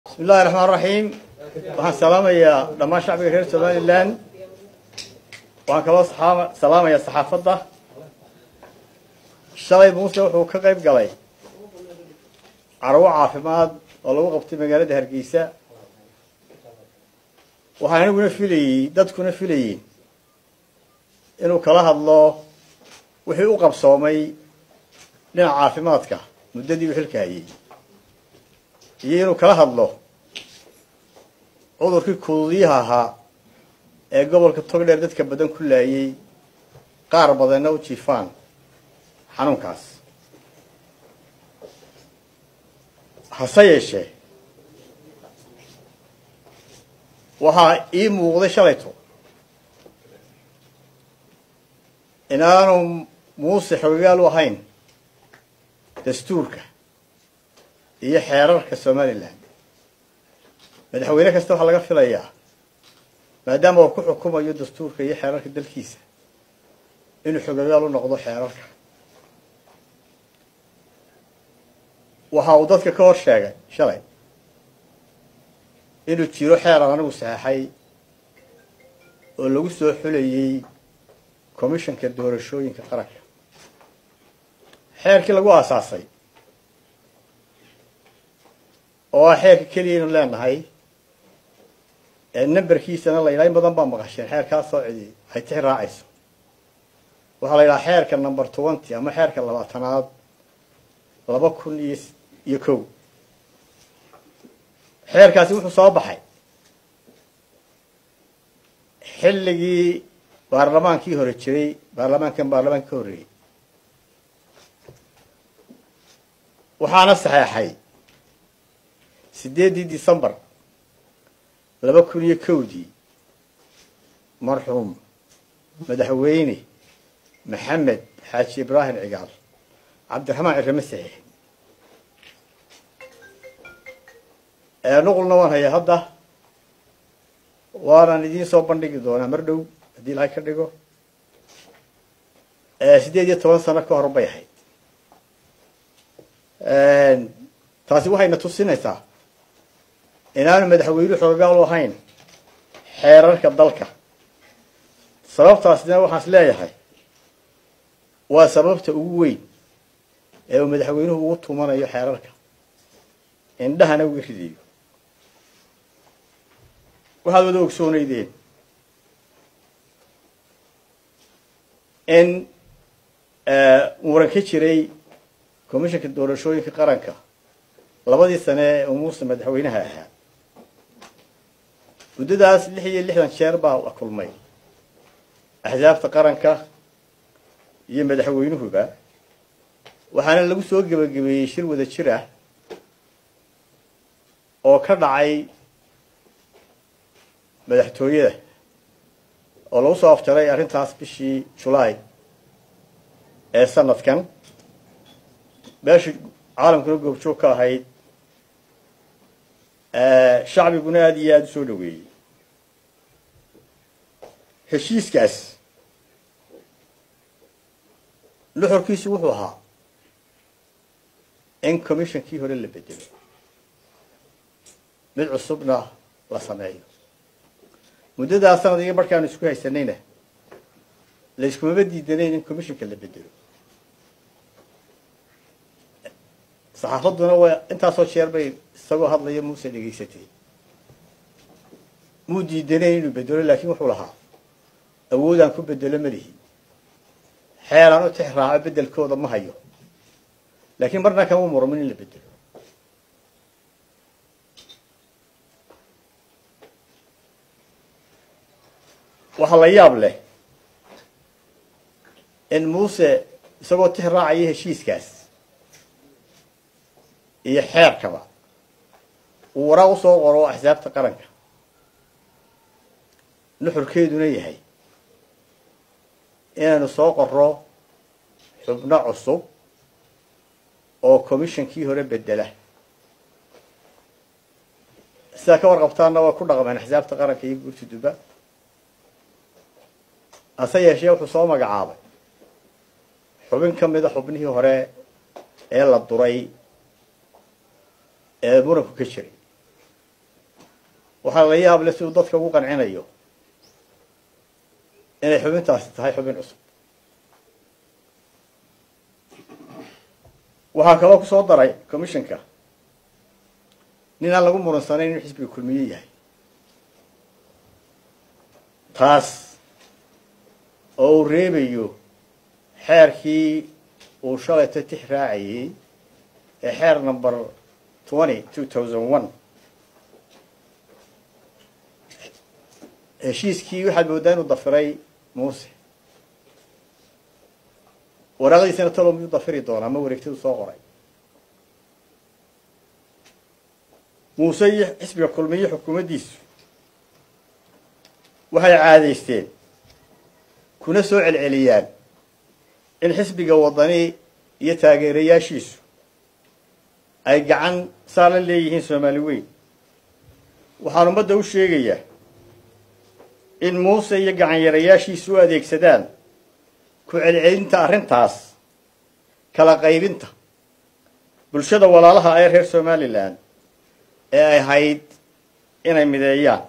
bismi illahi raxmaan raxiim waxaan salaamayaa dhammaan shacbiga reer somalilan waxaan kaloo salaamayaa saxaafadda shalay muuse wuxuu ka qayb galay carwo caafimaad oo lagu qabtay magaalada hargeysa waxaan aniguna filayey dadkuna filayeen inuu kala hadlo wixii u qabsoomay dhinaca caafimaadka muddadii uu xilka hayay iyo inuu kala hadlo cudurkii kududiyaha ahaa ee gobolka togdheer dadka badan ku laayay qaar badanna u jiifaan xanuunkaas hase yeeshee waxaa ii muuqday shalayto inaanu muuse xogagaal u ahayn dastuurka iyo xeerarka somalilan madaxweyne kasta waxaa laga filayaa maadaama uu ku xukumayo dastuurka iyo xeerarka dalkiisa inuu xogagaal u noqdo xeerarka waxa uu dadka ka hor sheegay shalay inuu jiro xeeran anigu saxeixay oo lagu soo xulayey commissionka doorashooyinka qaranka xeerkii lagu aasaasay oo ah xeerka keliyaynu leenahay ee numberkiisana la yidhaha in badan baa maqasheen xeerkaasoo cidi ay tixi raacayso waxaa la yidhaha xeerka number twenty ama xeerka labaatanaad laba kun iyo iyo kow xeerkaasi wuxuu soo baxay xilligii baarlamaankii hore jiray baarlamaankan baarlamaanka ka horreeyey waxaana saxeexay siddeeddii decembar laba kun iyo kowdii marxuum madaxweyne maxamed xaaji ibraahim cigaal cabdiraxmaan cirame saxiix nuqulna waan hayaa hadda waanan idiin soo bandhigi doonaa mar dhow haddii ilahay ka dhigo siddeed iyo toban sano ka hor bay ahayd taasi waxayna tusinaysaa inaanu madaxweynuhu xogagaal u ahayn xeerarka dalka sababtaasna waxaan is leeyahay waa sababta ugu weyn ee uu madaxweynuhu ugu tumanayo xeerarka indhahana uga ridayo waxaad wada ogsoonaydeen in muran ka jiray commissionka doorashooyinka qaranka labadii sane ee uu muuse madaxweynaha ahaa muddadaas lix iyo lixdan jeer baa la kulmay axsaabta qaranka iyo madaxweynuhuba waxaana lagu soo gebagabeeyey shir wada jir ah oo ka dhacay madaxtooyada oo lagu soo afjaray arrintaas bishii julaay ee sanadkan meesha caalamkuna goobjoog ka ahayd shacbiguna aada iyo aada u soo dhaweeyey heshiiskaas nuxurkiisu wuxuu ahaa in commissionkii hore la bedelo mid cusubna la sameeyo muddadaa sanad iyo markaanu isku haysanayna layskumama diidanayn in commissionka la bedelo saxaafadduna waa intaasoo jeer bay isagoo hadlaya muuse dhegaysatay muu diidanayn inuu bedelo laakiin wuxuu lahaa awoodaan ku bedelo ma lihi xeelaan u tix raaco beddelkooda ma hayo laakiin marna kama murmin in la bedelo waxaa la yaab leh in muuse isagoo tix raacaya heshiiskaas iyo xeerkaba uu waraaq usoo qoro axsaabta qaranka nuxurkeeduna yahay inaynu soo qorro xubno cusub oo commissionkii hore bedela sidaa ka warqabtaanna waa ku dhaqmeen axsaabta qaranka iyo guurtuduba hase yeeshee wuxuu soo magacaabay xubin ka mida xubnihii hore ee la duray ee muranku ka jiray waxaa la yaab le siduu dadka ugu qancinayo inay xubintaasi tahay xubin cusub waxaa kaloo kusoo daray commissionka nin aan lagu muransanayn inuu xisbiga kulmiye yahay taas oo uu reebayo xeerkii uu shalayta tix raacayey ee xeer number twenty two thousand one heshiiskii waxaad mooddaa inuu dafiray muuse waraaqdiisana talo miyuu dafiri doonaa ma wareegtadu soo qoray muuse iyo xisbiga kulmiye xukuumaddiisu waxay caadaysteen kuna soo celceliyaan in xisbiga waddani iyo taageerayaashiisu ay gacan saa la leeyihiin soomaali weyn waxaan ummadda u sheegayaa in muuse iyo gacanyarayaashiisu u adeegsadaan ku celcelinta arrintaas kala qaybinta bulshada walaalaha ee reer somalilan ee ay ahayd inay mideeyaan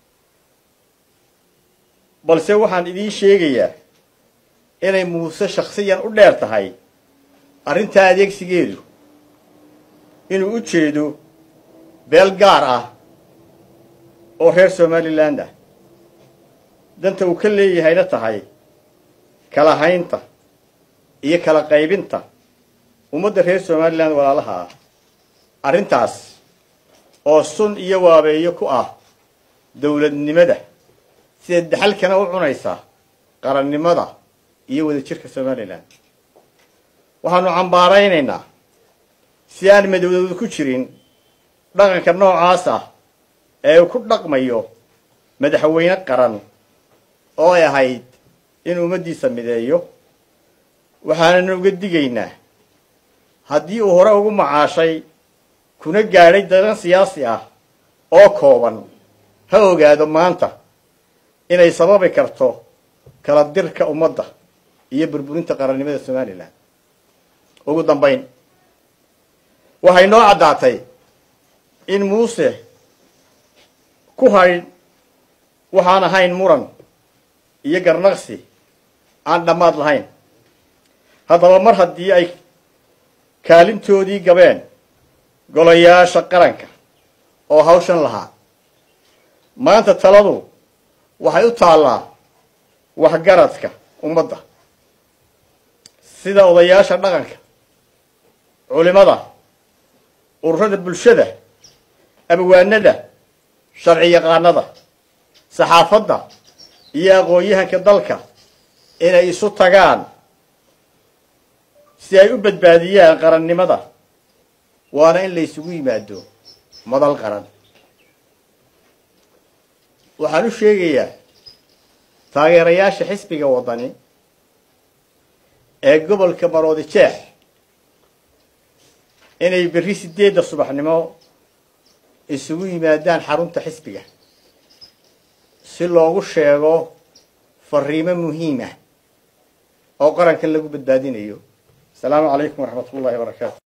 balse waxaan idiin sheegayaa inay muuse shaksiyan u dheer tahay arrintaa adeegsigeedu inuu u jeedo beel gaar ah oo reer somaliland ah danta uu ka leeyahayna tahay kala haynta iyo kala qaybinta ummadda reer somaliland walaalaha ah arrintaas oo sun iyo waabeeyo ku ah dowladnimada sida daxalkana u cunaysa qarannimada iyo wadajirka somalilan waxaanu cambaaraynaynaa si aan madowdooda ku jirin dhaqanka noocaas ah ee uu ku dhaqmayo madaxweyne qaran oo ay ahayd in ummaddiisa mideeyo waxaanan uga digaynaa haddii uu hore ugu macaashay kuna gaadhay dadan siyaasi ah oo kooban ha ogaado maanta inay sababi karto kala dirka ummadda iyo burburinta qarannimada somalilan ugu dambayn waxay noo caddaatay in muuse ku haydh waxaan ahayn muran iyo garnaqsi aan dhammaad lahayn haddaba mar haddii ay kaalintoodii gabeen golayaasha qaranka oo hawshan lahaa maanta taladu waxay u taallaa waxgaradka ummadda sida odayaasha dhaqanka culimada ururada bulshada abwaanada sharci yaqaanada saxaafadda iyo aqoon-yahanka dalka inay isu tagaan si ay u badbaadiyaan qarannimada waana in la ysugu yimaado madal qaran waxaan u sheegayaa taageerayaasha xisbiga waddani ee gobolka maroodi jeex inay berri sideedda subaxnimo isugu yimaadaan xarunta xisbiga si loogu sheego fariimo muhiimah oo qarankan lagu badbaadinayo asalaamu calaykum waraxmat ullahi wabarakaatu